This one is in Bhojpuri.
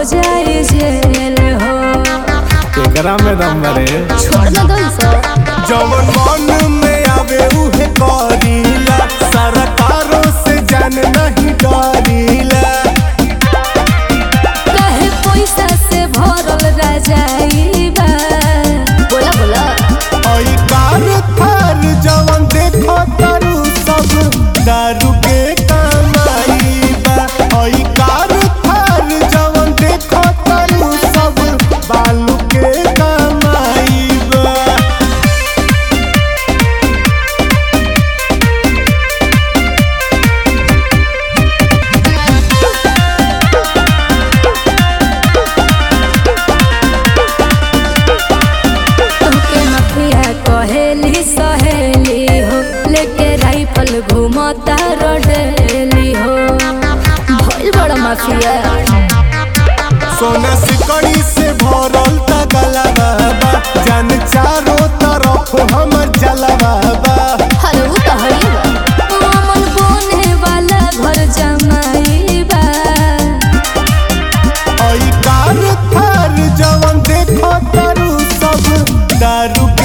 जाए जेल हो एकरा में दम बरे छोड़ ना दो सो जवन मन में आवे उहे करीला सरकारों से जान नहीं डरीला कहे पैसा से भरल रजाई बा बोला बोला ओई कार थार जवन देखो तारू सब दारू के कमाई बा ओई कार थार जवन देखो तारू सब बालू के कमाई बा तुमके मफिया कहेली सहेली हो लेके राइफल घूमता रोडेली हो भइल बड़ा माफिया सोना सिकड़ी से भरल तगला बाबा जान चारों तरफ हमर जला बाबा हर उ तो हई बा मन बोने वाला घर जमाई बा ओई कार थार जवन देखो तारू सब दारू